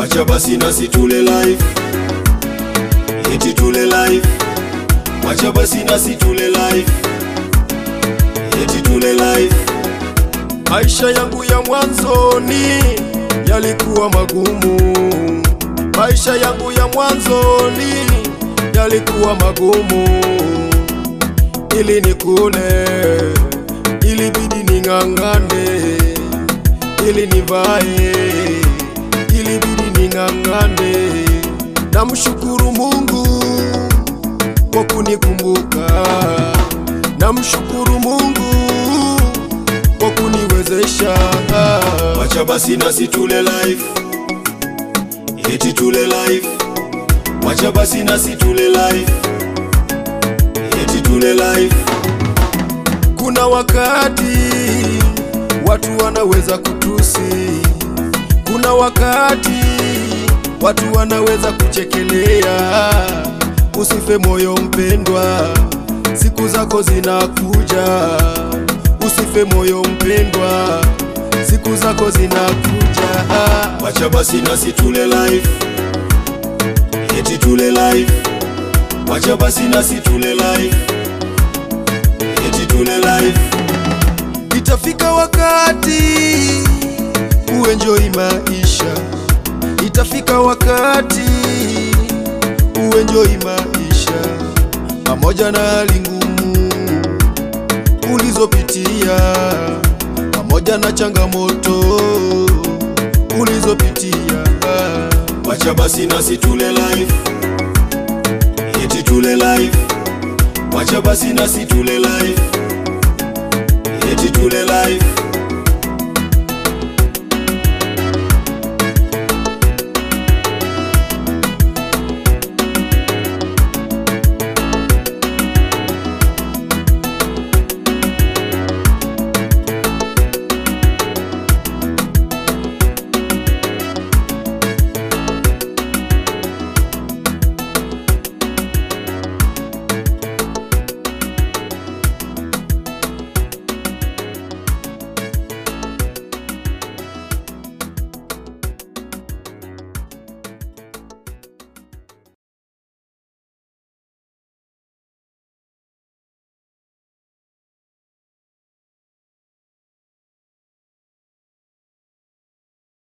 wacha basi nasi tule live, eti tule live, wacha basi nasi tule live, eti tule live. Maisha yangu ya mwanzoni yalikuwa magumu, maisha yangu ya mwanzoni yalikuwa magumu. Ili nikule ilibidi ning'ang'ane, ili nivae ilibidi ning'ang'ane. Namshukuru Mungu kwa kunikumbuka, namshukuru Mungu kwa kuniwezesha. Wacha basi nasi tule live, eti tule live, wacha basi nasi tule live, eti tule live. Kuna wakati watu wanaweza kutusi, kuna wakati watu wanaweza kuchekelea. Usife moyo mpendwa, siku zako zinakuja. Usife moyo mpendwa, siku zako zinakuja. Wacha basi nasi tule live, eti tule live, wacha basi nasi tule live, eti tule live. Itafika wakati uenjoi maisha, itafika wakati uenjoi maisha, pamoja na hali ngumu ulizopitia, pamoja na changamoto ulizopitia. Wacha basi nasi tule live, eti tule live, wacha basi nasi tule live, eti tule live.